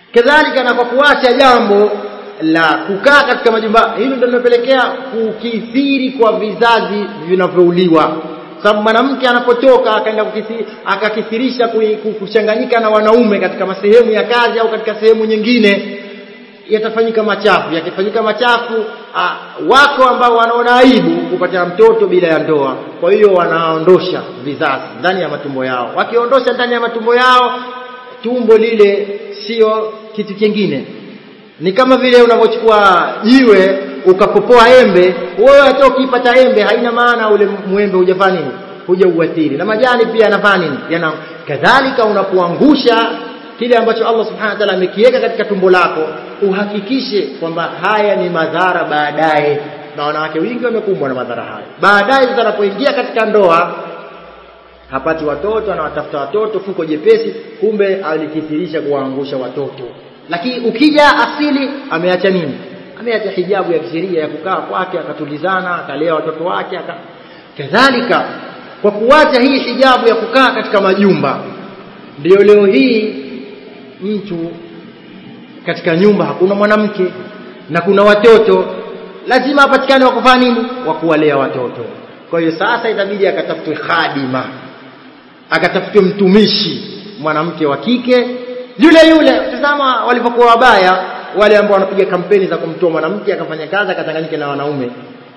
kadhalika na kwa kuacha jambo la kukaa katika majumba hilo ndio linapelekea kukithiri kwa vizazi vinavyouliwa sababu mwanamke anapotoka akaenda akakithirisha kuchanganyika na wanaume katika masehemu ya kazi au katika sehemu nyingine yatafanyika machafu yakifanyika machafu a, wako ambao wanaona aibu kupata mtoto bila ya ndoa kwa hiyo wanaondosha vizazi ndani ya matumbo yao wakiondosha ndani ya matumbo yao tumbo lile sio kitu kingine ni kama vile unavyochukua jiwe ukapopoa embe wewe hata ukipata embe haina maana ule mwembe hujafanya nini huja uathiri na majani pia yanafanya nini yana kadhalika unapoangusha kile ambacho Allah subhanahu wa ta'ala amekiweka katika tumbo lako uhakikishe kwamba haya ni madhara baadaye na wanawake wengi wamekumbwa na madhara haya baadaye sasa anapoingia katika ndoa hapati watoto anawatafuta watoto fuko jepesi kumbe alikithirisha kuwaangusha watoto lakini ukija asili ameacha nini ameacha hijabu ya kisheria ya kukaa kwake akatulizana akalea watoto wake aka... kadhalika kwa kuacha hii hijabu ya kukaa katika majumba ndio leo hii mtu katika nyumba hakuna mwanamke na kuna watoto lazima apatikane wa kufanya nini wa kuwalea watoto kwa hiyo sasa itabidi akatafutwe khadima akatafutwe mtumishi mwanamke wa kike yule yule tazama walivyokuwa wabaya wale ambao wanapiga kampeni za kumtoa mwanamke akafanya kazi akatanganyika na wanaume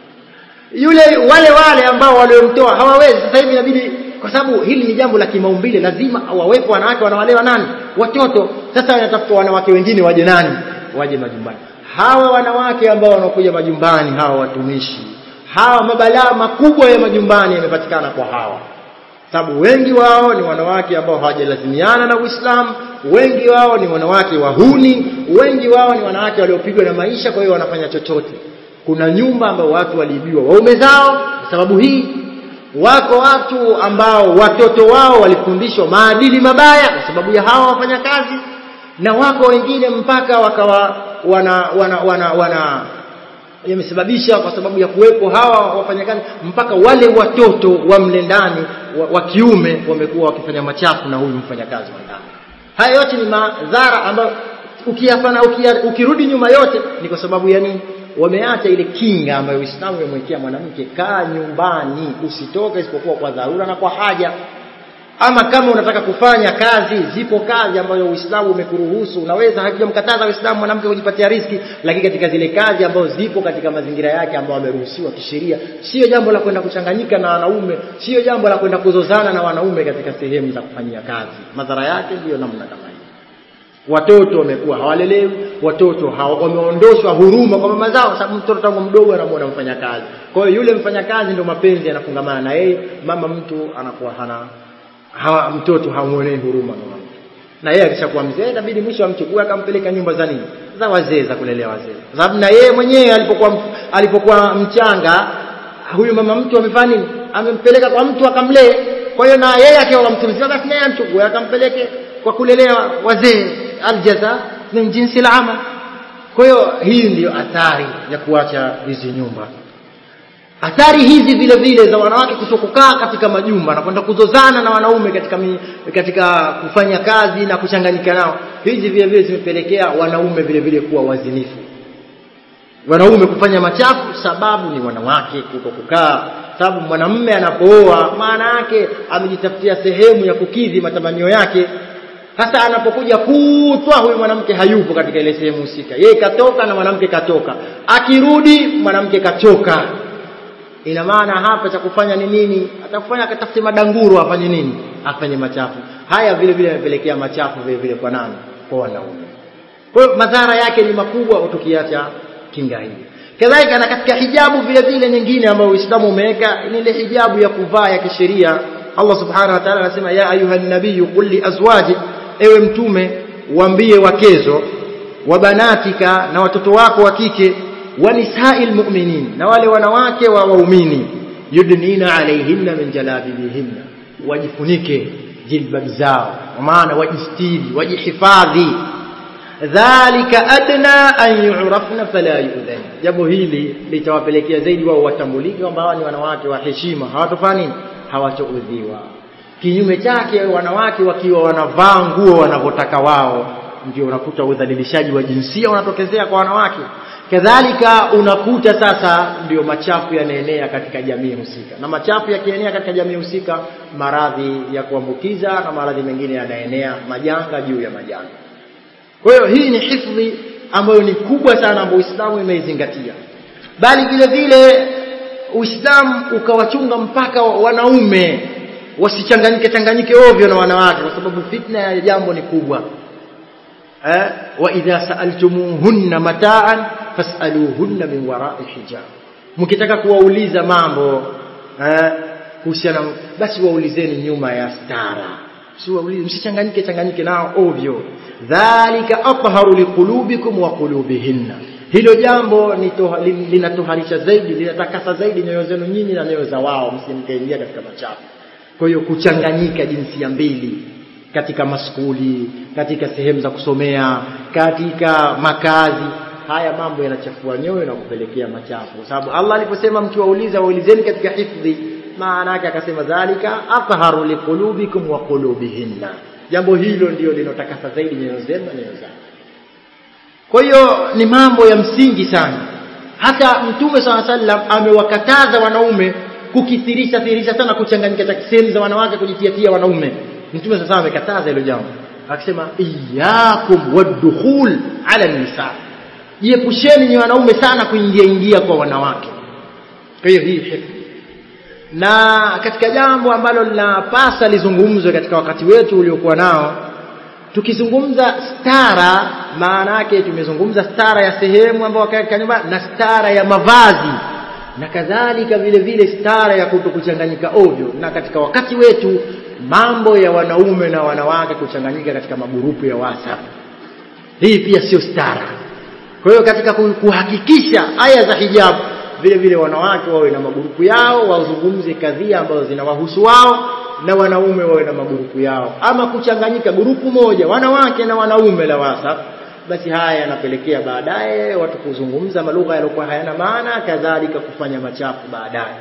yule wale wale ambao waliomtoa hawawezi sasa hivi inabidi kwa sababu hili ni jambo la kimaumbile lazima wawepo wanawake wanawalewa nani watoto sasa wanatafuta wanawake wengine waje nani waje majumbani hawa wanawake ambao wanakuja majumbani hawa watumishi hawa mabalaa makubwa ya majumbani yamepatikana kwa hawa sababu wengi wao ni wanawake ambao hawajalazimiana na Uislamu wengi wao ni wanawake wahuni wengi wao ni wanawake waliopigwa na maisha kwa hiyo wanafanya chochote kuna nyumba ambao watu waliibiwa waume zao kwa sababu hii wako watu ambao watoto wao walifundishwa maadili mabaya kwa sababu ya hawa wafanya kazi na wako wengine mpaka wakawa wana wana wana, wana yamesababisha kwa sababu ya kuwepo hawa wafanyakazi mpaka wale watoto wa mle ndani wa, wa kiume wamekuwa wakifanya machafu na huyu mfanyakazi wa ndani haya yote ni madhara ambayo ukiyafanya ukia, ukirudi nyuma yote ni kwa sababu ya nini wameacha ile kinga ambayo Uislamu umemwekea mwanamke kaa nyumbani usitoke isipokuwa kwa dharura na kwa haja ama kama unataka kufanya kazi zipo kazi ambazo Uislamu umekuruhusu unaweza hakijamkataza Uislamu mwanamke kujipatia riski lakini katika zile kazi ambazo zipo katika mazingira yake ambayo ameruhusiwa kisheria sio jambo la kwenda kuchanganyika na wanaume sio jambo la kwenda kuzozana na wanaume katika sehemu za kufanyia kazi madhara yake ndiyo namna kama hiyo watoto wamekuwa hawalelewi watoto hawa, wameondoshwa huruma kwa mama zao sababu mtoto tangu mdogo anamuona mfanyakazi kwa hiyo yule mfanyakazi ndio mapenzi yanafungamana na yeye mama mtu anakuwa hana hawa mtoto hamuonei huruma mama mtu na yeye akishakuwa mzee inabidi mwisho amchukue akampeleka nyumba za nini za wazee za kulelea wazee kwa sababu na yeye mwenyewe alipokuwa alipokuwa mchanga huyu mama mtu amefanya nini amempeleka kwa mtu akamlee kwa hiyo na yeye akiwa mtu mzima basi naye amchukue akampeleke kwa kulelea wazee aljaza min jinsi al-amal kwa hiyo hii ndiyo athari ya kuacha hizi nyumba athari hizi vile vile za wanawake kutokukaa katika majumba na kwenda kuzozana na wanaume katika mi, katika kufanya kazi na kuchanganyika nao hizi vile vile zimepelekea wanaume vile vile kuwa wazinifu wanaume kufanya machafu sababu ni wanawake kuto kukaa sababu mwanamume anapooa maana yake amejitafutia sehemu ya kukidhi matamanio yake sasa anapokuja kutwa huyu mwanamke hayupo katika ile sehemu husika yeye katoka na mwanamke katoka akirudi mwanamke kachoka ina maana hapa cha kufanya ni nini atakufanya akatafute madanguro afanye nini afanye machafu haya vile vile yamepelekea machafu vile vile kwa nani kwa wanaume kwa hiyo madhara yake ni makubwa tukiacha kinga hii kadhalika na katika hijabu vile vile nyingine ambayo Uislamu umeweka ni ile hijabu ya kuvaa ya kisheria Allah subhanahu wa ta'ala anasema ya ayuha nabiy qul li azwaji ewe mtume waambie wakezo wa banatika na watoto wako wa kike wa nisa'il mu'minin na wale wanawake wa waumini yudnina alayhinna min jalabibihinna wajifunike jilbab zao maana wajistiri wajihifadhi dhalika adna an yu'rafna fala yu'dhan jambo hili litawapelekea zaidi wao watambulike kwamba hawa ni wanawake wa heshima hawatofanya nini hawatoudhiwa kinyume chake wanawake wakiwa wanavaa nguo wanavyotaka wao ndio unakuta udhalilishaji wa jinsia unatokezea kwa wanawake kadhalika unakuta sasa ndio machafu yanaenea katika jamii husika na machafu yakienea katika jamii husika maradhi ya kuambukiza na maradhi mengine yanaenea majanga juu ya majanga kwa hiyo hii ni hifdhi ambayo ni kubwa sana ambayo Uislamu imeizingatia bali vile vile Uislamu ukawachunga mpaka wanaume wasichanganyike changanyike ovyo na wanawake kwa sababu fitna ya jambo ni kubwa eh wa idha sa'altumuhunna mata'an fas'aluhunna min wara'i hijab mkitaka kuwauliza mambo eh kuhusiana basi waulizeni nyuma ya stara siwaulize msichanganyike changanyike nao ovyo dhalika atharu liqulubikum wa qulubihinna hilo jambo linatoharisha zaidi linatakasa zaidi nyoyo zenu nyinyi na nyoyo za wao msimkaingia katika machafu kwa hiyo kuchanganyika jinsia mbili katika maskuli katika sehemu za kusomea katika makazi haya mambo yanachafua nyoyo na kupelekea machafu kwa sababu Allah aliposema mkiwauliza waulizeni katika hifdhi maana yake akasema dhalika atharu liqulubikum wa qulubihinna jambo hilo ndio linotakasa zaidi nyoyo zenu na nyoyo zao kwa hiyo ni mambo ya msingi sana hata mtume swalla sallam amewakataza wanaume kukithirisha thirisha sana kuchanganyika sehemu za wanawake kujitiatia wanaume mtume sasa amekataza hilo jambo akisema iyyakum wadkhul ala nisa jiepusheni ni wanaume sana kuingia ingia kwa wanawake kwa hiyo hii hifdhi na katika jambo ambalo linapasa lizungumzwe katika wakati wetu uliokuwa nao tukizungumza stara maana yake tumezungumza stara ya sehemu ambayo katika nyumba na stara ya mavazi na kadhalika vile vile stara ya kutokuchanganyika ovyo na katika wakati wetu mambo ya wanaume na wanawake kuchanganyika katika magurupu ya WhatsApp hii pia sio stara kwa hiyo katika kuhakikisha aya za hijabu vile vile wanawake wawe na magurupu yao wazungumze kadhia ambazo zinawahusu wao na wanaume wawe na magurupu yao ama kuchanganyika gurupu moja wanawake na wanaume la WhatsApp basi haya yanapelekea baadaye watu kuzungumza malugha yaliokuwa hayana maana kadhalika kufanya machafu baadaye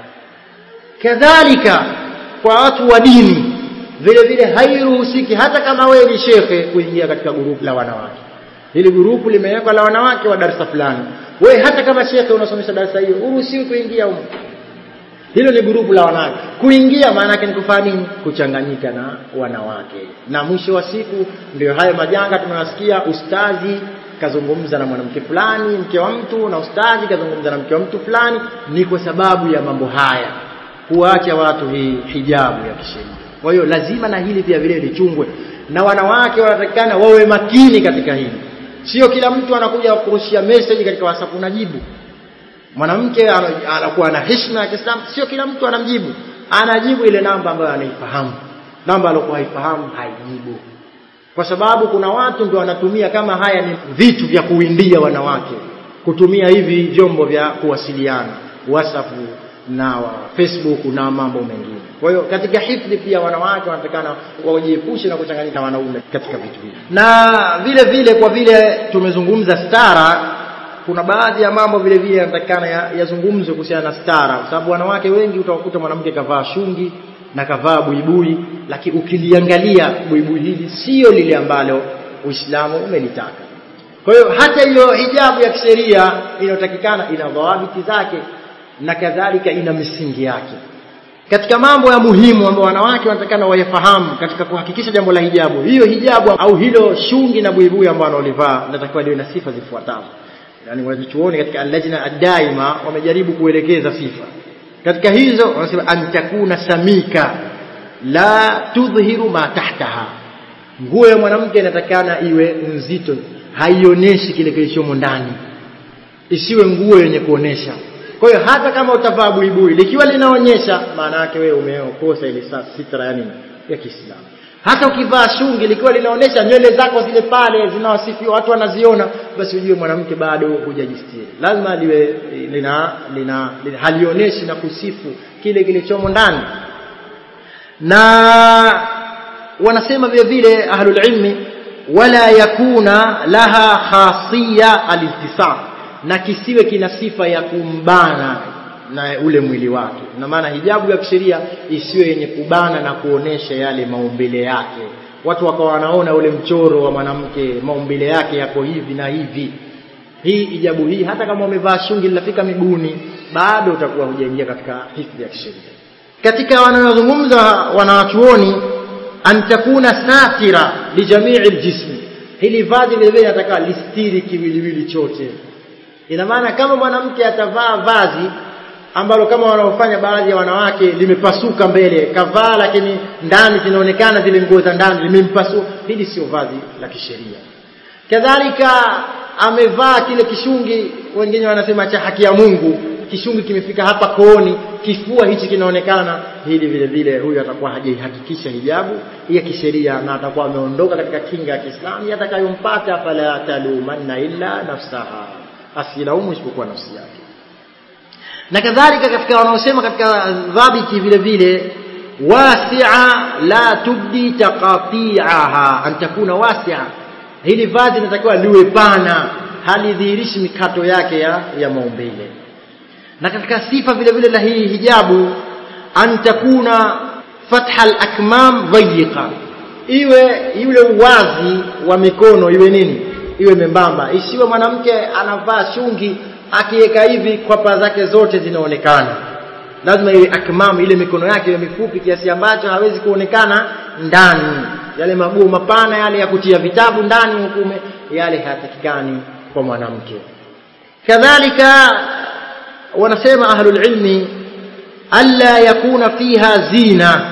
kadhalika kwa watu wa dini vile vile hairuhusiki hata kama wewe ni shekhe kuingia katika gurupu la wanawake hili gurupu limewekwa la wanawake wa darasa fulani wewe hata kama shekhe unasomesha darasa hiyo uruhusiwi kuingia huko hilo ni gurupu la wanawake kuingia maana yake ni kufanya nini kuchanganyika na wanawake na mwisho wa siku ndio hayo majanga tunayasikia ustazi kazungumza na mwanamke fulani mke wa mtu na ustazi kazungumza na mke wa mtu fulani ni kwa sababu ya mambo haya kuacha watu hii hijabu ya kisheria kwa hiyo lazima na hili pia vile lichungwe na wanawake wanatakikana wawe makini katika hili sio kila mtu anakuja kurushia message katika WhatsApp unajibu mwanamke anakuwa na heshima ya Kiislamu sio kila mtu anamjibu anajibu ile namba ambayo anaifahamu namba aliyokuwa haifahamu haijibu kwa sababu kuna watu ndio wanatumia kama haya ni vitu vya kuwindia wanawake kutumia hivi vyombo vya kuwasiliana WhatsApp na wa Facebook na mambo mengine kwa hiyo katika hifdhi pia wanawake wanatakana wajiepushe na kuchanganyika na wanaume katika vitu hivi na vile vile kwa vile tumezungumza stara kuna baadhi ya mambo vile vile yanatakikana yazungumzwe ya kuhusiana na stara kwa sababu wanawake wengi utawakuta mwanamke kavaa shungi na kavaa buibui lakini ukiliangalia buibui hili sio lile ambalo Uislamu umelitaka kwa hiyo hata hiyo hijabu ya kisheria inayotakikana ina dhawabiti zake na kadhalika ina misingi yake katika mambo ya muhimu ambayo wanawake wanatakana wayafahamu katika kuhakikisha jambo la hijabu hiyo hijabu au hilo shungi na buibui ambalo walivaa linatakiwa liwe na sifa zifuatazo yani wanachuoni katika al-lajna ad-daima wamejaribu kuelekeza sifa katika hizo wanasema antakuna samika la tudhihiru ma tahtaha nguo ya mwanamke inatakana iwe nzito haionyeshi kile kilichomo ndani isiwe nguo yenye kuonesha kwa hiyo hata kama utavaa buibui likiwa linaonyesha maana yake wewe umeokosa ile sitra ya nini ya Kiislamu hata ukivaa shungi likiwa linaonyesha nywele zako zile pale zinawasifiwa watu wanaziona basi ujue mwanamke bado hujajistiri lazima liwe lina, lina, lina halionyeshi na kusifu kile kilichomo ndani na wanasema vile vile ahlul ilmi wala yakuna laha khasiya aliltisam na kisiwe kina sifa ya kumbana na ule mwili wake na maana hijabu ya kisheria isiwe yenye kubana na kuonesha yale maumbile yake watu wakawa wanaona ule mchoro wa mwanamke maumbile yake yako hivi na hivi hii ijabu hii hata kama umevaa shungi linafika miguuni bado utakuwa hujaingia katika hifdhi ya kisheria katika wanayozungumza wanawachuoni an takuna satira lijamii ljismi hili vazi vile vile nataka listiri kiwiliwili chote ina maana kama mwanamke atavaa vazi ambalo kama wanaofanya baadhi ya wanawake limepasuka mbele kavaa lakini ndani zinaonekana zile nguo za ndani limempasua hili sio vazi la kisheria kadhalika amevaa kile kishungi wengine wanasema cha haki ya Mungu kishungi kimefika hapa kooni kifua hichi kinaonekana hili vile vile huyu atakuwa hajaihakikisha hijabu ya kisheria na atakuwa ameondoka katika kinga ya Kiislamu yatakayompata fala talumanna illa nafsaha asilaumu isipokuwa nafsi yake na kadhalika katika wanaosema katika dhabiti vile vile wasi'a la tubdi taqati'aha an takuna wasi'a hili vazi linatakiwa liwe pana halidhihirishi mikato yake ya, ya maumbile na katika sifa vile vile la hii hijabu an takuna fatha al-akmam dhayiqa iwe yule uwazi wa mikono iwe nini iwe membamba isiwe mwanamke anavaa shungi akiweka hivi kwapa zake zote zinaonekana lazima iwe akmam ile mikono yake iwe mifupi kiasi ambacho hawezi kuonekana ndani yale maguo mapana yale ya kutia vitabu ndani hukume yale hayatakikani kwa mwanamke kadhalika wanasema ahlul ilmi alla yakuna fiha zina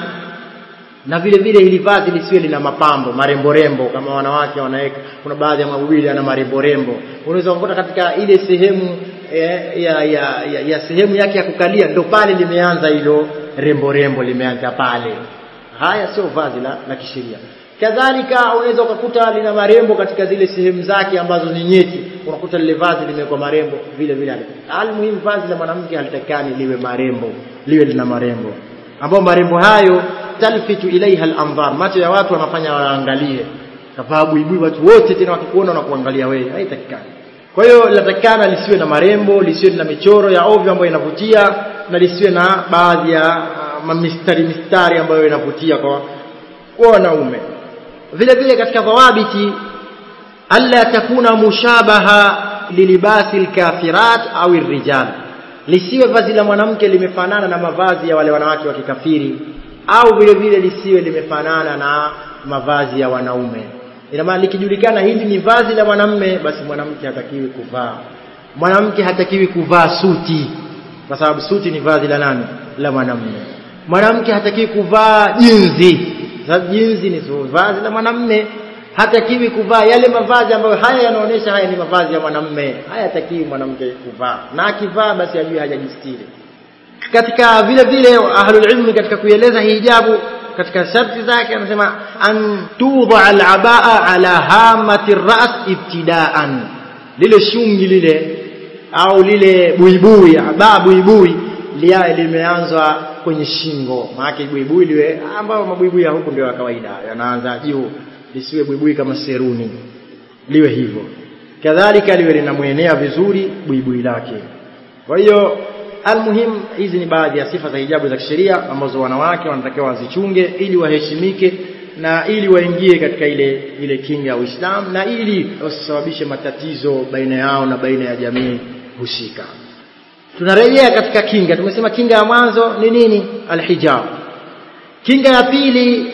na vile vile hili vazi lisiwe lina mapambo marembo rembo kama wanawake wanaweka kuna baadhi ya mawili yana marembo rembo unaweza kukuta katika ile sehemu ya, ya, ya, ya, ya sehemu yake ya kukalia ndo pale limeanza hilo rembo rembo limeanza pale haya sio vazi la, la kisheria kadhalika unaweza ukakuta lina marembo katika zile sehemu zake ambazo ni nyeti unakuta lile vazi limewekwa marembo vile vile almuhimu vazi la mwanamke halitakani liwe marembo liwe lina marembo ambao marembo hayo talfitu ilaiha al-anzar macho ya watu wanafanya waangalie kavaa buibui watu wote tena wakikuona na kuangalia wewe haitakikani kwa hiyo linatakikana lisiwe na marembo lisiwe na michoro ya ovyo ambayo inavutia na lisiwe na baadhi ya uh, mistari mistari ambayo inavutia kwa kwa wanaume vile vile katika dhawabiti alla takuna mushabaha lilibasi alkafirat au arrijal lisiwe vazi la mwanamke limefanana na mavazi ya wale wanawake wa kikafiri au vile vile lisiwe limefanana na mavazi ya wanaume ina maana likijulikana hili ni vazi la mwanamme basi mwanamke hatakiwi kuvaa mwanamke hatakiwi kuvaa suti kwa sababu suti ni vazi la nani la mwanamme mwanamke hatakiwi kuvaa jinzi sababu jinzi ni vazi la mwanamme hatakiwi kuvaa yale mavazi ambayo haya yanaonyesha haya ni mavazi ya mwanamme hayatakiwi mwanamke kuvaa na akivaa basi ajue hajajistiri katika vile vile ahlul ilmi katika kueleza hijabu katika sharti zake anasema an tudha al-abaa ala hamati ras ibtidaan lile shungi lile au lile buibui abaa buibui lia limeanzwa kwenye shingo maana buibui liwe ambao mabuibui ya huku ndio ya kawaida yanaanza juu lisiwe buibui kama seruni liwe hivyo kadhalika liwe linamwenea vizuri buibui lake kwa hiyo almuhim hizi ni baadhi ya sifa za hijabu za kisheria ambazo wanawake wanatakiwa wazichunge ili waheshimike na ili waingie katika ile ile kinga ya Uislamu na ili wasisababishe matatizo baina yao na baina ya jamii husika tunarejea katika kinga tumesema kinga ya mwanzo ni nini alhijab kinga ya pili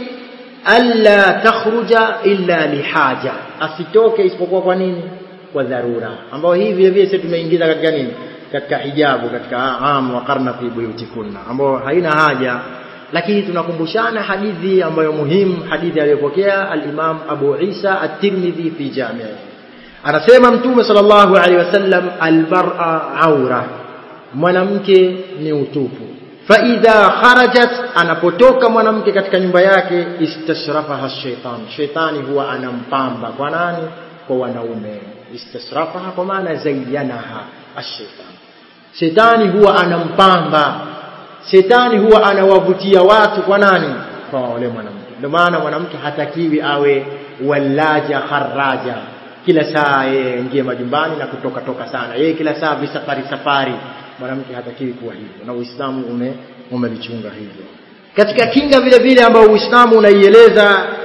alla takhruja illa lihaja asitoke isipokuwa kwa nini kwa dharura ambao hii vile vile sisi tumeingiza katika nini katika hijabu katika am wa karna fi buyutikunna ambao haina haja lakini tunakumbushana hadithi ambayo muhimu hadithi aliyopokea al-Imam Abu Isa at-Tirmidhi fi Jami' anasema mtume sallallahu alaihi wasallam al-mar'a aura mwanamke ni utupu fa idha kharajat anapotoka mwanamke katika nyumba yake istashrafaha shaitan shaitani huwa anampamba kwa nani kwa wanaume istashrafaha kwa maana zayyanaha ash-shaitan shetani huwa anampamba shetani huwa anawavutia watu kwa nani kwa wale mwanamke ndio maana mwanamke hatakiwi awe walaja kharaja kila saa yeye ingie majumbani na kutoka toka sana yeye kila saa visafari safari mwanamke hatakiwi kuwa hivyo na Uislamu ume umelichunga hivyo katika kinga vile vile ambayo Uislamu unaieleza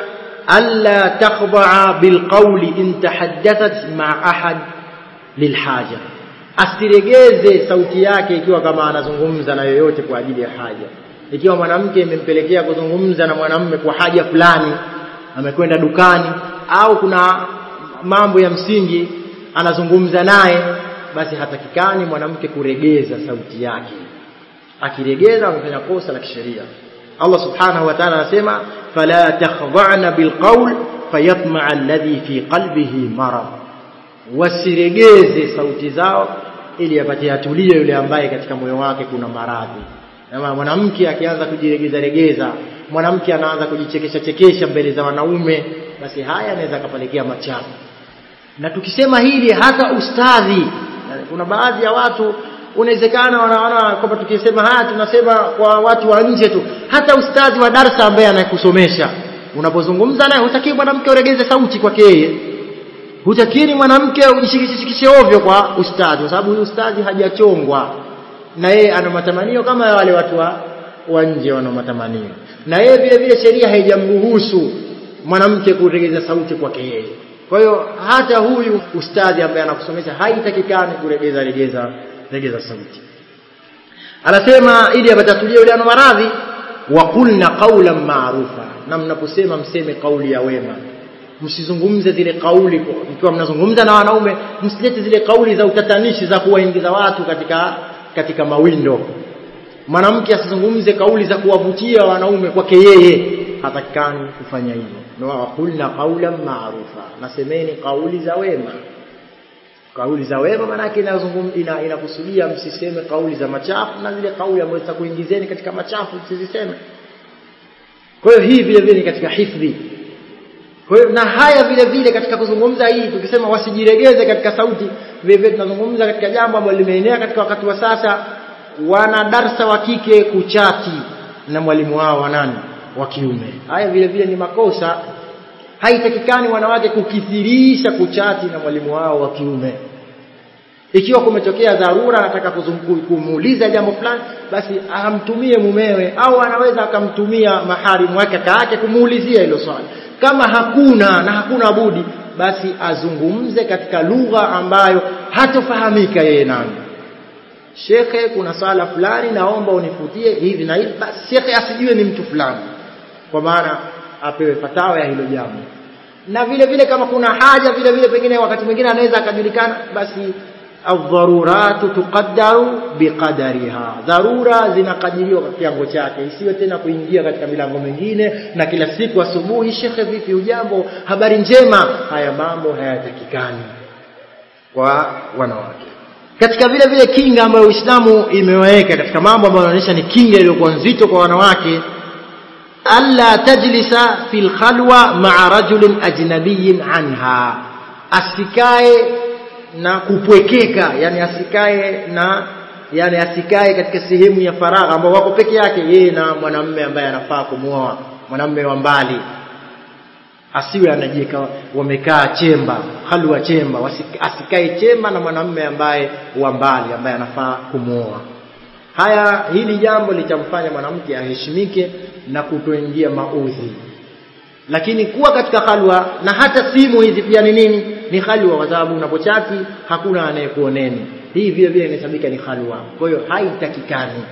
alla takhdaa bilqawli in tahaddathat ma'a ahad lilhaja asiregeze sauti yake ikiwa kama anazungumza na yoyote kwa ajili ya haja ikiwa mwanamke imempelekea kuzungumza na mwanamume kwa haja fulani amekwenda dukani au kuna mambo ya msingi anazungumza naye basi hatakikani mwanamke kuregeza sauti yake akiregeza amefanya kosa la kisheria Allah subhanahu wa ta'ala anasema fala takhdha'na bilqawl fayatma'a alladhi fi qalbihi marad wasiregeze sauti zao ili apate atulie yule ambaye katika moyo wake kuna maradhi na mwanamke akianza kujiregeza regeza mwanamke anaanza kujichekesha chekesha mbele za wanaume basi haya anaweza akapelekea machafu na tukisema hili hata ustadhi kuna baadhi ya watu unawezekana wanaona kwamba tukisema haya tunasema kwa watu wa nje tu hata ustadhi wa darsa ambaye anayekusomesha unapozungumza naye hutakiwi mwanamke uregeze sauti kwake yeye hutakini mwanamke ujishikishikishe ovyo kwa ustadhi kwa sababu huyu ustadhi hajachongwa na yeye ana matamanio kama ya wale watu wa, wa nje wana matamanio na yeye vile vile sheria haijamruhusu mwanamke kuregeza sauti kwake yeye kwa hiyo hata huyu ustadhi ambaye anakusomesha haitakikani kuregeza regeza regeza sauti anasema ili apatatulie yule ana maradhi wa qulna qawlan ma'rufa na mnaposema mseme kauli ya wema msizungumze zile kauli mkiwa mnazungumza na wanaume msilete zile kauli za utatanishi za kuwaingiza watu katika katika mawindo mwanamke asizungumze kauli za kuwavutia wanaume kwake yeye hatakikani kufanya hivyo ndio waqulna qawlan ma'rufa nasemeni kauli za wema kauli za wema maana yake ina, inakusudia msiseme kauli za machafu na zile kauli ambazo zitakuingizeni katika machafu msiziseme kwa hiyo hii vile vile ni katika hifdhi kwa hiyo na haya vile vile katika kuzungumza hii tukisema wasijiregeze katika sauti vile vile tunazungumza katika jambo ambalo limeenea katika wakati wa sasa wana darsa wa kike kuchati na mwalimu wao wa nani wa kiume haya vile vile ni makosa haitakikani wanawake kukithirisha kuchati na mwalimu wao wa kiume ikiwa kumetokea dharura anataka kumuuliza jambo fulani basi amtumie mumewe au anaweza akamtumia maharimu wake kaka yake kumuulizia hilo swali kama hakuna na hakuna budi basi azungumze katika lugha ambayo hatofahamika yeye nani shekhe kuna swala fulani naomba unifutie hivi na hivi basi shekhe asijue ni mtu fulani kwa maana apewe fatawa ya hilo jambo na vile vile kama kuna haja vile vile pengine wakati mwingine anaweza akajulikana basi adharuratu tuqaddaru biqadariha dharura zinakadiriwa kwa kiwango chake isiwe tena kuingia katika milango mingine na kila siku asubuhi shekhe vipi ujambo habari njema haya mambo hayatakikani kwa wanawake katika vile vile kinga ambayo Uislamu imeweka katika mambo ambayo yanaonyesha ni kinga iliyokuwa nzito kwa wanawake alla tajlisa fil khalwa ma'a rajulin ajnabiyyin anha asikae na kupwekeka yani asikae na yani asikae katika sehemu ya faragha ambao wako peke yake yeye na mwanamume ambaye anafaa kumuoa mwanamume wa mbali asiwe anajieka wamekaa chemba halwa chemba asikae chemba na mwanamume ambaye wa mbali ambaye anafaa kumuoa haya hili jambo litamfanya mwanamke aheshimike na kutoingia maudhi lakini kuwa katika halwa na hata simu hizi pia ni nini ni halwa kwa sababu unapochati hakuna anayekuoneni hii vile vile inahesabika ni halwa kwa hiyo haitakikani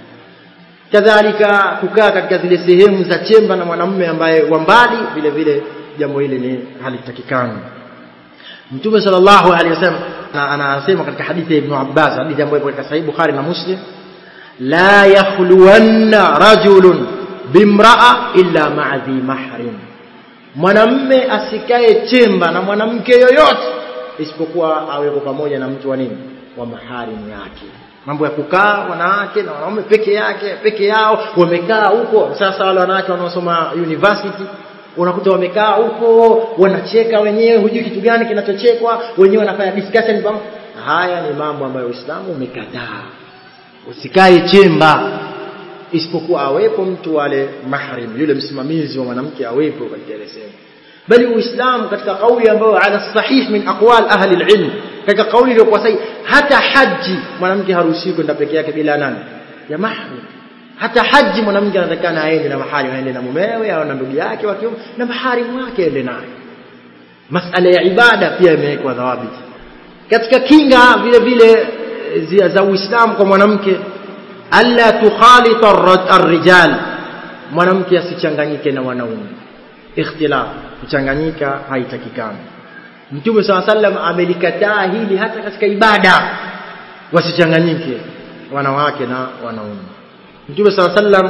kadhalika kukaa katika zile sehemu za chemba na mwanamume ambaye wa mbali vile vile jambo hili ni halitakikani mtume sallallahu alaihi wasallam anasema katika hadithi ya ibn Abbas hadithi ambayo ipo katika sahih Bukhari na Muslim la yakhluwanna rajulun bimraa illa ma'a dhi mahrim mwanamme asikae chemba na mwanamke yoyote isipokuwa aweko pamoja na mtu wa nini wa maharimu yake mambo ya kukaa wanawake na wanaume peke yake peke yao wamekaa huko sasa wale wanawake wanaosoma university unakuta wamekaa huko wanacheka wenyewe hujui kitu gani kinachochekwa wenyewe wanafanya discussion pamoja haya ni mambo ambayo Uislamu umekataa usikae chemba isipokuwa awepo mtu wale mahrim yule msimamizi wa mwanamke awepo katika ile sehemu bali uislamu katika kauli ambayo ala sahih min aqwal ahli alilm katika kauli iliyokuwa sahihi hata haji mwanamke haruhusiwi kwenda peke yake bila nani ya mahrim hata haji mwanamke anatakana aende na mahari aende na mumewe au na ndugu yake wa kiume na maharimu wake aende naye masala ya ibada pia imewekwa dhawabiti katika kinga vile vile zi- za uislamu kwa mwanamke alla tukhalita arra- arrijal mwanamke asichanganyike na wanaume ikhtilaf kuchanganyika haitakikani mtume saa sallam amelikataa hili hata katika ibada wasichanganyike wanawake na wanaume mtume saa sallam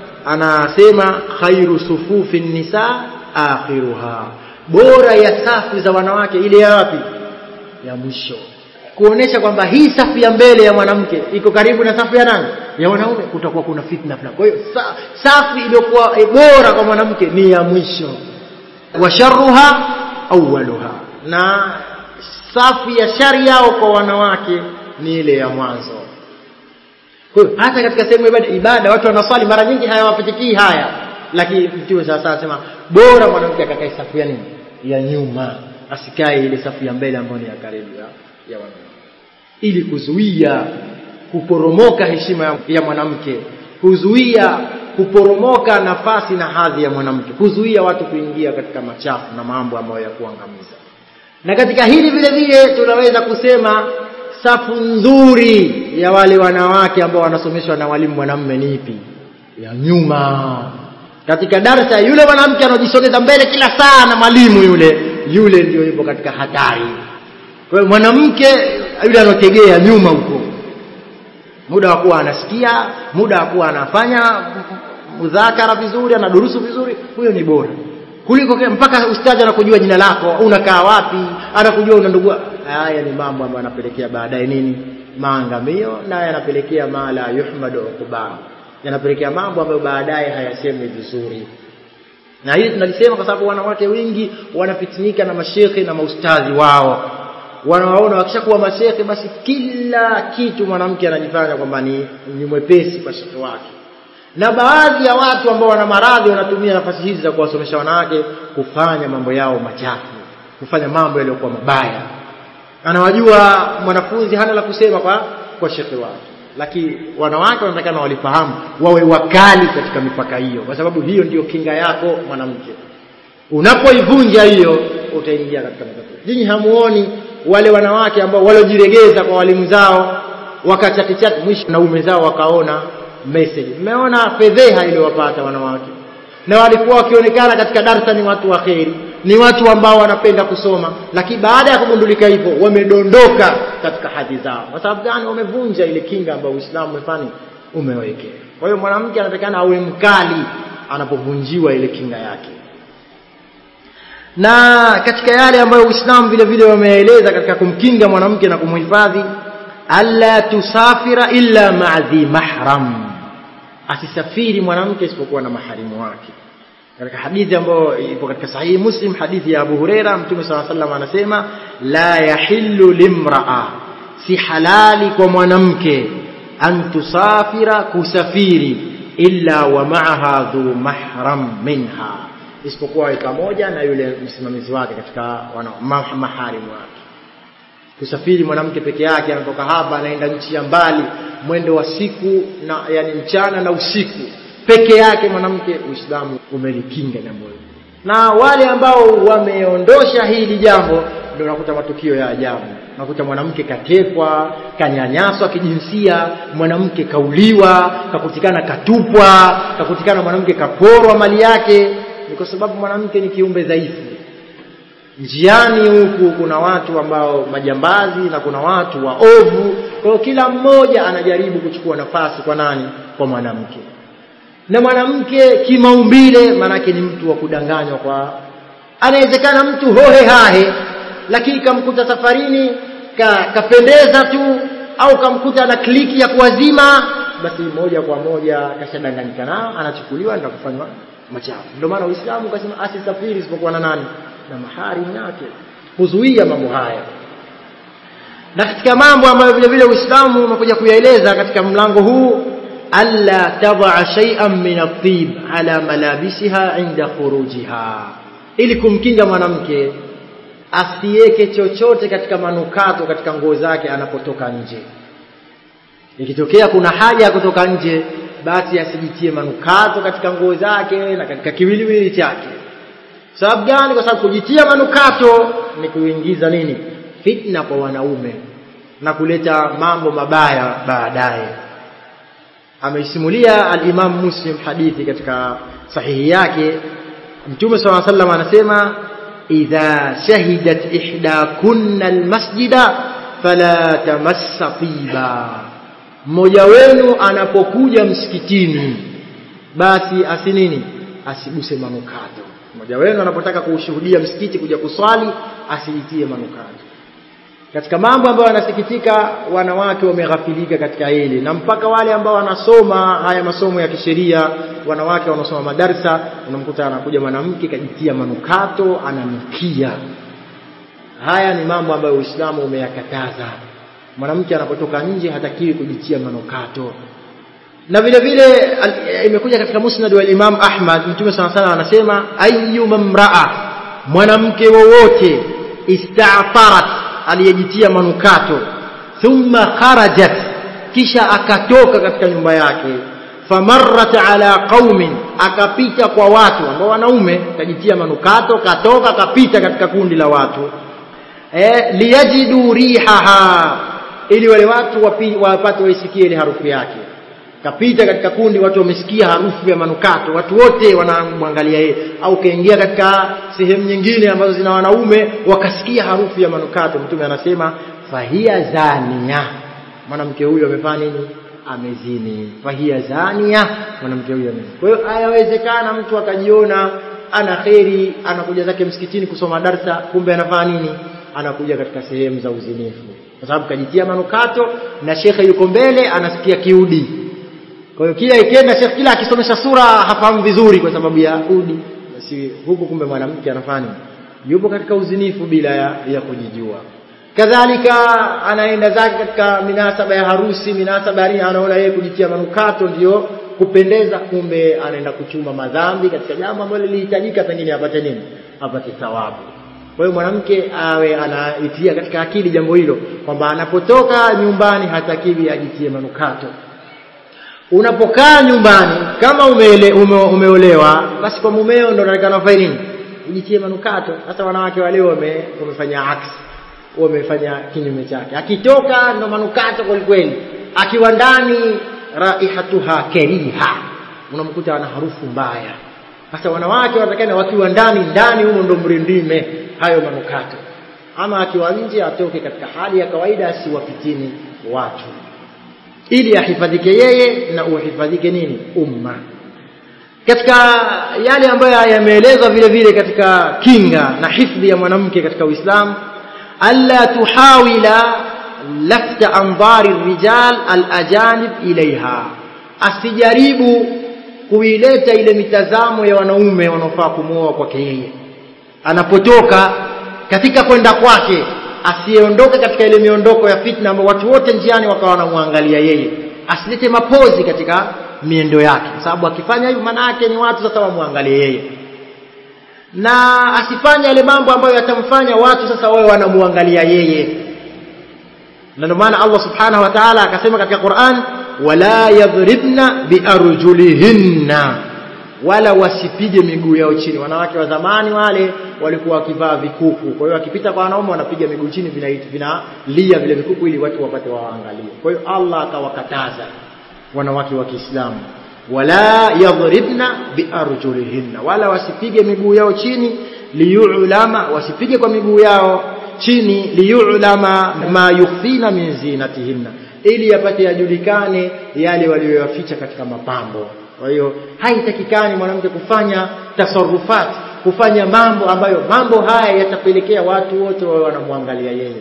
anasema khairu sufufi nisa akhiruha bora ya safu za wanawake ile ya wapi ya mwisho kuonesha kwamba hii safu ya mbele ya mwanamke iko karibu na safu ya nani ya wanaume kutakuwa kuna fitna fulani kwa hiyo sa, safu iliyokuwa eh, bora kwa mwanamke ni ya mwisho wa sharruha awwaluha na safu ya shari yao kwa wanawake ni ile ya mwanzo kwa hiyo hata katika sehemu ya ibada, ibada watu wanaswali mara nyingi hayawapitikii haya lakini mtume sasa anasema bora mwanamke akakae safu ya nini ya nyuma asikae ile safu ya mbele ambayo ni ya karibu ya, ya wanaume ili kuzuia kuporomoka heshima ya- ya mwanamke kuzuia kuporomoka nafasi na hadhi ya mwanamke kuzuia watu kuingia katika machafu na mambo ambayo ya kuangamiza na katika hili vile vile tunaweza kusema safu nzuri ya wale wanawake ambao wanasomeshwa na walimu mwanamume ni ipi ya nyuma katika darsa yule mwanamke anajisogeza mbele kila saa na mwalimu yule yule ndio yupo katika hatari kwa hiyo mwanamke yule anotegea nyuma huko muda wa kuwa anasikia muda wa kuwa anafanya mudhakara vizuri anadurusu vizuri huyo ni bora kuliko kile- mpaka ustadhi anakujua jina lako unakaa wapi anakujua una ndugu haya ni mambo ambayo yanapelekea baadaye nini maangamio na yanapelekea ma la yuhmadu uqba yanapelekea mambo ambayo baadaye hayasemwi vizuri na hili tunalisema kwa sababu wanawake wengi wanafitinika na mashekhe na maustadhi wao wanawaona wakishakuwa mashekhe basi kila kitu mwanamke anajifanya kwamba ni, ni mwepesi kwa shekhe wake na baadhi ya watu ambao wana maradhi wanatumia nafasi hizi za kuwasomesha wanawake kufanya mambo yao machafu kufanya mambo yaliyokuwa mabaya anawajua mwanafunzi hana la kusema kwa kwa shekhe wake lakini wanawake wanatakana walifahamu wawe wakali katika mipaka hiyo kwa sababu hiyo ndiyo kinga yako mwanamke unapoivunja hiyo utaingia katika matatizo nyinyi hamuoni wale wanawake ambao waliojiregeza kwa walimu zao wakachatichati mwisho naume zao wakaona message mmeona fedheha iliyowapata wanawake na walikuwa wakionekana katika darsa ni watu wa kheri ni watu ambao wanapenda kusoma lakini baada ya kugundulika hivyo wamedondoka katika hadhi zao kwa sababu gani wamevunja ile kinga ambayo uislamu umefanya umewekea kwa hiyo mwanamke anatakana awe mkali anapovunjiwa ile kinga yake na katika yale ambayo uislamu vile vile wameeleza katika kumkinga mwanamke na kumhifadhi alla tusafira illa maa dhi mahram asisafiri mwanamke isipokuwa na maharimu wake katika hadithi ambayo ipo katika sahihi muslim hadithi ya abu hureira mtume saa salam anasema la yahillu limraa si halali kwa mwanamke an tusafira kusafiri illa wa maaha dhu mahram minha isipokuwa awe pamoja na yule msimamizi wake katika wana, ma, maharimu wake kusafiri mwanamke peke yake anatoka hapa anaenda nchi ya mbali mwendo wa siku na yani mchana na usiku peke yake mwanamke uislamu umelikinga jambo hili na wale ambao wameondosha hili jambo ndio unakuta matukio ya ajabu unakuta mwanamke katekwa kanyanyaswa kijinsia mwanamke kauliwa kakutikana katupwa kakutikana mwanamke kaporwa mali yake ni kwa sababu mwanamke ni kiumbe dhaifu njiani huku kuna watu ambao majambazi na kuna watu waovu kwa hiyo kila mmoja anajaribu kuchukua nafasi kwa nani kwa mwanamke na mwanamke kimaumbile maanake ni mtu wa kudanganywa kwa anawezekana mtu hohe hahe lakini kamkuta safarini ka, kapendeza tu au kamkuta na kliki ya kuwazima basi moja kwa moja kashadanganyika nao anachukuliwa ndio kufanywa machafu ndio maana uislamu ukasema asisafiri isipokuwa na nani na maharimu yake kuzuia mambo haya na katika mambo ambayo vile vile uislamu umekuja kuyaeleza katika mlango huu alla tadaa shay'an min at-tib ala malabisiha inda khurujiha ili kumkinga mwanamke asiweke chochote katika manukato katika nguo zake anapotoka nje ikitokea kuna haja ya kutoka nje basi asijitie manukato katika nguo zake na katika kiwiliwili chake sababu gani kwa sababu kujitia manukato ni kuingiza nini fitna kwa wanaume na kuleta mambo mabaya baadaye ameisimulia al-Imam Muslim hadithi katika sahihi yake Mtume صلى الله عليه وسلم anasema idha shahidat ihdakunna almasjida fala tamassa tiba mmoja wenu anapokuja msikitini basi asinini asiguse manukato mmoja wenu anapotaka kuushuhudia msikiti kuja kuswali asijitie manukato katika mambo ambayo wanasikitika wanawake wameghafilika katika hili na mpaka wale ambao wanasoma haya masomo ya kisheria wanawake wanaosoma madarsa unamkuta anakuja mwanamke kajitia manukato ananukia haya ni mambo ambayo Uislamu umeyakataza mwanamke anapotoka nje hatakiwi kujitia manukato na vile vile imekuja katika musnad wa Imam Ahmad mtume sana sana anasema ayyuma mraa mwanamke wowote ista'farat aliyejitia manukato thumma kharajat kisha akatoka katika nyumba yake famarrat ala qaumin akapita kwa watu ambao wanaume kajitia manukato katoka kapita katika kundi la watu eh liyajidu rihaha ili wale watu wapi, wapate waisikie ile harufu yake kapita katika kundi watu wamesikia harufu ya manukato watu wote wanamwangalia yeye au kaingia katika sehemu nyingine ambazo zina wanaume wakasikia harufu ya manukato mtume anasema fahia zania mwanamke huyo amefanya nini amezini fahia zania mwanamke huyo amezini kwa hiyo hayawezekana mtu akajiona ana kheri anakuja zake msikitini kusoma darsa kumbe anafanya nini anakuja katika sehemu za uzinifu kwa sababu kajitia manukato na shekhe yuko mbele anasikia kiudi kwa hiyo kila ikienda shekhe kila akisomesha sura hafahamu vizuri kwa sababu ya udi basi huku kumbe mwanamke anafanya yupo katika uzinifu bila ya, ya kujijua kadhalika anaenda zake katika minasaba ya harusi minasaba ya nini anaona yeye kujitia manukato ndio kupendeza kumbe anaenda kuchuma madhambi katika jambo ambalo lilihitajika pengine apate nini apate thawabu kwa hiyo mwanamke awe anaitia katika akili jambo hilo kwamba anapotoka nyumbani hatakiwi ajitie manukato unapokaa nyumbani kama umeele, ume, umeolewa basi kwa mumeo ndo unaonekana ufanye nini ujitie manukato sasa wanawake wale wame, wamefanya aksi wamefanya kinyume chake akitoka ndo manukato kwelikweli akiwa ndani raihatuha keriha unamkuta ana harufu mbaya sasa wanawake wanatakana wakiwa ndani ndani humo ndo mrindime hayo manukato ama akiwa nje atoke katika hali ya kawaida asiwapitini watu ili ahifadhike yeye na uhifadhike nini umma katika yale ambayo yameelezwa vile vile katika kinga na hifdhi ya mwanamke katika Uislamu alla tuhawila lafta andhari rijal alajanib ilaiha asijaribu kuileta ile mitazamo ya wanaume wanaofaa kumwoa kwake yeye anapotoka katika kwenda kwake asiyeondoke katika ile miondoko ya fitna ambayo watu wote njiani wakawa wanamwangalia yeye asilete mapozi katika miendo yake kwa sababu akifanya hivyo maana yake ni watu sasa wamwangalie yeye na asifanye yale mambo ambayo yatamfanya watu sasa wawe wanamwangalia yeye na ndio maana Allah subhanahu wa ta'ala akasema katika Qur'an wala yadhribna biarjulihinna wala wasipige miguu yao chini wanawake wa zamani wale walikuwa wakivaa vikuku kwa hiyo wakipita kwa wanaume wanapiga miguu chini vinalia vina vile vikuku ili watu wapate waangalie kwa hiyo Allah akawakataza wanawake wa Kiislamu wala yadhribna biarjulihinna wala wasipige miguu yao chini liyulama wasipige kwa miguu yao chini liyulama ma yukhfina min zinatihinna ili yapate yajulikane yale walioyaficha katika mapambo kwa hiyo haitakikani mwanamke kufanya tasarufat kufanya mambo ambayo mambo haya yatapelekea watu wote wawe wanamwangalia yeye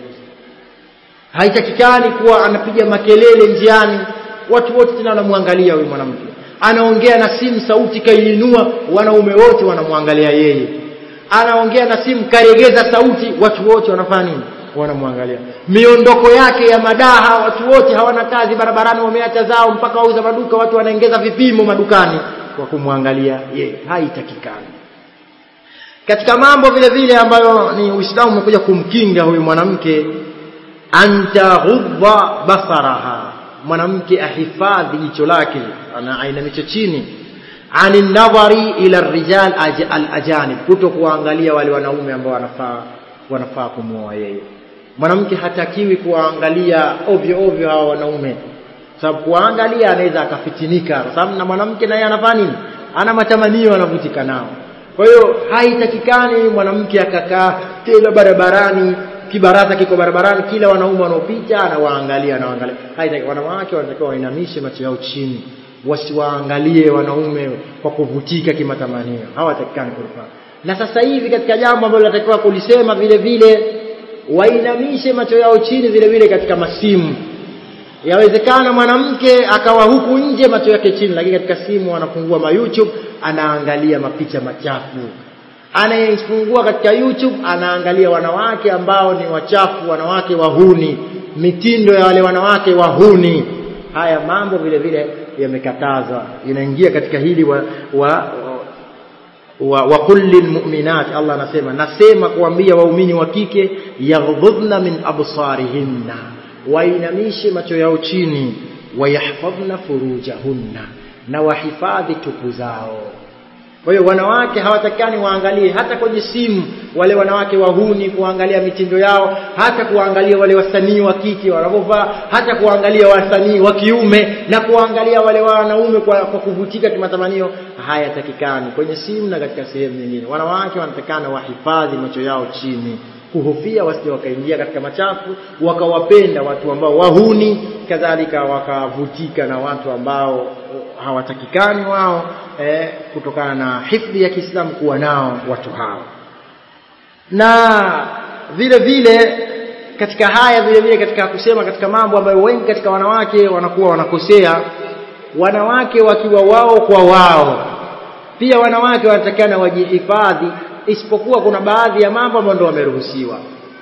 haitakikani kuwa anapiga makelele njiani watu wote tena wanamwangalia huyu mwanamke anaongea na simu sauti kaiinua wanaume wote wanamwangalia yeye anaongea na simu karegeza sauti watu wote wanafanya nini wanamwangalia miondoko yake ya madaha watu wote hawana kazi barabarani wameacha zao mpaka wauza maduka watu wanaongeza vipimo madukani kwa kumwangalia yeye haitakikani katika mambo vile vile ambayo ni Uislamu umekuja kumkinga huyu mwanamke antaghudha basaraha mwanamke ahifadhi jicho lake ana ainamisha chini ani nadhari ila rijal al-ajanib kuto kuangalia wale wanaume ambao wanafaa wanafaa kumuoa yeye mwanamke hatakiwi kuwaangalia ovyo ovyo hawa wanaume sababu kuangalia anaweza akafitinika kwa sababu na mwanamke naye anafanya nini ana matamanio anavutika nao kwa hiyo haitakikani mwanamke akakaa tena barabarani kibaraza kiko barabarani kila wanaume wanaopita anawaangalia anawaangalia haitaki wanawake wanatakiwa wainamishe macho yao chini wasiwaangalie wanaume kwa kuvutika kimatamanio hawatakikani kulifanya na sasa hivi katika jambo ambalo linatakiwa kulisema vile vile wainamishe macho yao chini vile vile katika masimu yawezekana mwanamke akawa huku nje macho yake chini lakini katika simu anafungua ma YouTube anaangalia mapicha machafu anayefungua katika YouTube anaangalia wanawake ambao ni wachafu wanawake wahuni mitindo ya wale wanawake wahuni haya mambo vile vile yamekatazwa inaingia katika hili wa, wa, wa, wa kulli lmuminat Allah anasema nasema kuambia waumini wa kike yaghdhudna min absarihinna wainamishe macho yao chini wayahfadhna furujahunna na wahifadhi tupu zao kwa hiyo wanawake hawatakikani waangalie hata kwenye simu wale wanawake wahuni kuangalia mitindo yao hata kuangalia wale wasanii wa kike wanavyovaa hata kuangalia wasanii wa kiume na kuangalia wale wanaume kwa, kwa kuvutika kimatamanio hayatakikani kwenye simu na katika sehemu nyingine wanawake wanatakikana wahifadhi macho yao chini kuhofia wasije wakaingia katika machafu wakawapenda watu ambao wahuni kadhalika wakavutika na watu ambao hawatakikani wao eh, kutokana na hifdhi ya Kiislamu kuwa nao watu hao na vile vile katika haya vile vile katika kusema katika mambo ambayo wengi katika wanawake wanakuwa wanakosea wanawake wakiwa wao kwa wao pia wanawake wanatakana wajihifadhi isipokuwa kuna baadhi ya mambo ambayo ndio wameruhusiwa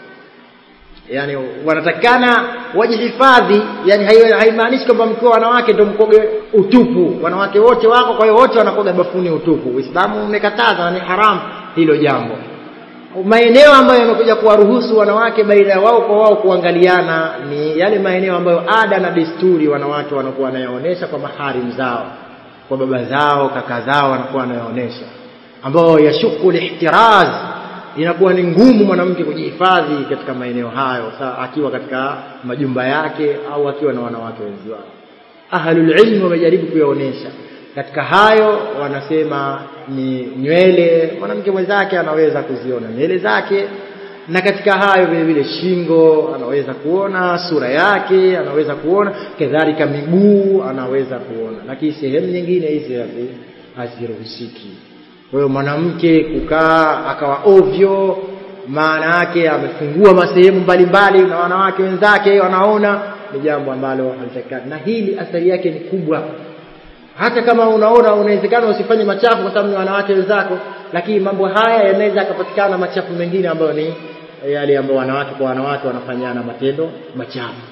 yani wanatakana wajihifadhi yani haimaanishi kwamba mkiwa wanawake ndio mkoge utupu wanawake wote wako kwa hiyo wote wanakoga bafuni utupu uislamu umekataza na ni haramu hilo jambo maeneo ambayo yamekuja kuwaruhusu wanawake baina ya wao kwa wao kuangaliana ni yale maeneo ambayo ada na desturi wanawake wanakuwa wanayaonesha kwa maharim zao kwa baba zao kaka zao wanakuwa wanayaonesha ambayo yashuku lihtiraz inakuwa ni ngumu mwanamke kujihifadhi katika maeneo hayo saa akiwa katika majumba yake au akiwa na wanawake wenzi wao ahlul ilmi wamejaribu kuyaonesha katika hayo wanasema ni nywele mwanamke mwenzake anaweza kuziona nywele zake na katika hayo vile vile shingo anaweza kuona sura yake anaweza kuona kadhalika miguu anaweza kuona lakini sehemu nyingine hizi haziruhusiki kwa hiyo mwanamke kukaa akawa ovyo maana yake amefungua masehemu mbalimbali na wanawake wenzake wanaona ni jambo ambalo halitakikani na hili athari yake ni kubwa hata kama unaona unawezekana usifanye machafu kwa sababu ni wanawake wenzako lakini mambo haya yanaweza yakapatikana machafu mengine ambayo ni yale ambayo wanawake kwa wanawake wanafanyana matendo machafu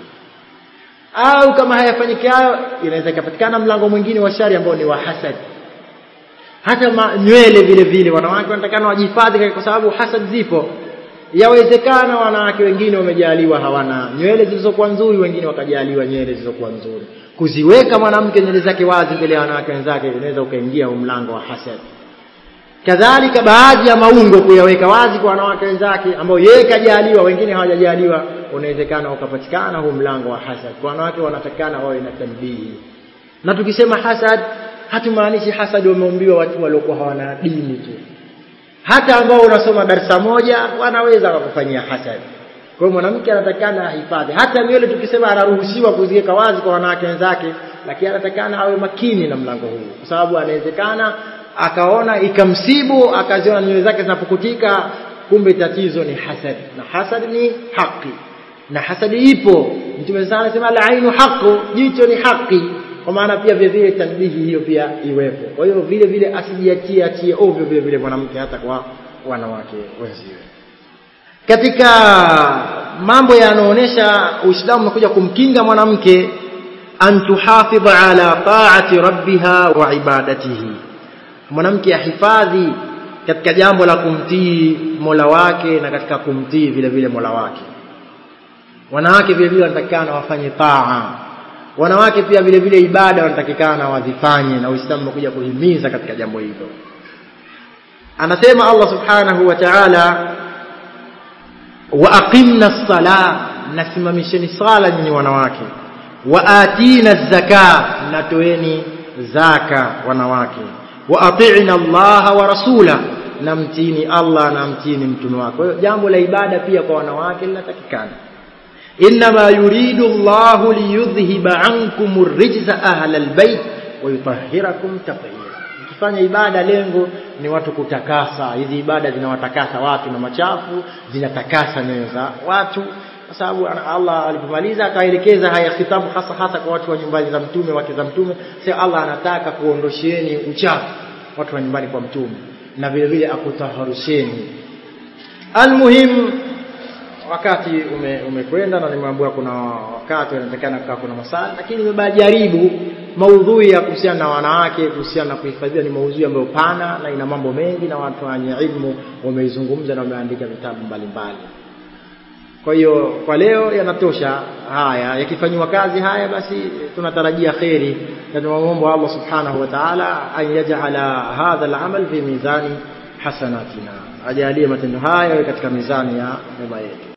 au kama hayafanyiki hayo inaweza ikapatikana mlango mwingine wa shari ambao ni wa hasad hata ma, nywele vile vile wanawake wanatakana wajihifadhi kwa sababu hasad zipo yawezekana wanawake wengine wamejaliwa hawana nywele zilizokuwa nzuri wengine wakajaliwa nywele zilizokuwa nzuri kuziweka mwanamke nywele zake wazi mbele ya wanawake wenzake unaweza ukaingia mlango wa hasad kadhalika baadhi ya maungo kuyaweka wazi kwa wanawake wenzake ambao yeye kajaliwa wengine hawajajaliwa unawezekana ukapatikana huu mlango wa hasad kwa wanawake wanatakana wawe na tanbihi na tukisema hasad hatumaanishi hasad wameumbiwa watu waliokuwa hawana dini tu hata ambao unasoma darasa moja wanaweza wakufanyia hasad kwa hiyo mwanamke anatakana ahifadhi hata nywele tukisema anaruhusiwa kuziweka wazi kwa wanawake wenzake lakini anatakana awe makini na mlango huu kwa sababu anawezekana akaona ikamsibu akaziona nywele zake zinapukutika kumbe tatizo ni hasad na hasad ni haki na hasadi ipo mtume sana anasema al-ainu haqqu jicho ni haki kwa maana pia vile vile tanbihi hiyo pia iwepo kwa hiyo vile vile asijiachie achie ovyo vile vile mwanamke hata kwa wanawake wenziwe katika mambo yanaonyesha Uislamu umekuja kumkinga mwanamke an tuhafidha ala taati rabbiha wa ibadatihi mwanamke ahifadhi katika jambo la kumtii Mola wake na katika kumtii vile vile Mola wake wanawake vile vile wanatakikana wafanye taa wanawake pia vile vile ibada wanatakikana wazifanye na Uislamu umekuja kuhimiza katika jambo hilo anasema Allah subhanahu wa ta'ala wa aqimna sala nasimamisheni sala nyinyi wanawake wa atina zaka natoeni zaka wanawake wa ati'na Allah wa rasula na mtini Allah na mtini mtume wake kwa hiyo jambo la ibada pia kwa wanawake linatakikana inma yuridu Allah liyudhhiba ankum ar-rijza ahla al-bayt wa yutahhirakum tatheera ukifanya ibada lengo ni watu kutakasa hizi ibada zinawatakasa watu na machafu zinatakasa nyoyo za watu kwa sababu Allah alipomaliza akaelekeza haya khitabu hasa hasa kwa watu wa nyumbani za mtume wake za mtume sasa Allah anataka kuondosheni uchafu watu wa nyumbani kwa mtume na vile vile akutaharusheni almuhim wakati ume, umekwenda na nimeambiwa kuna wakati unatakana kukaa kuna masala lakini nimejaribu maudhui ya kuhusiana na wanawake kuhusiana na kuhifadhiwa ni maudhui ambayo pana na ina mambo mengi na watu wenye ilmu wameizungumza na wameandika vitabu mbalimbali kwa hiyo kwa leo yanatosha haya yakifanywa kazi haya basi tunatarajia kheri na tunamwomba Allah subhanahu wa ta'ala an yaj'ala hadha al-amal fi mizani hasanatina ajalie matendo haya katika mizani ya mema yetu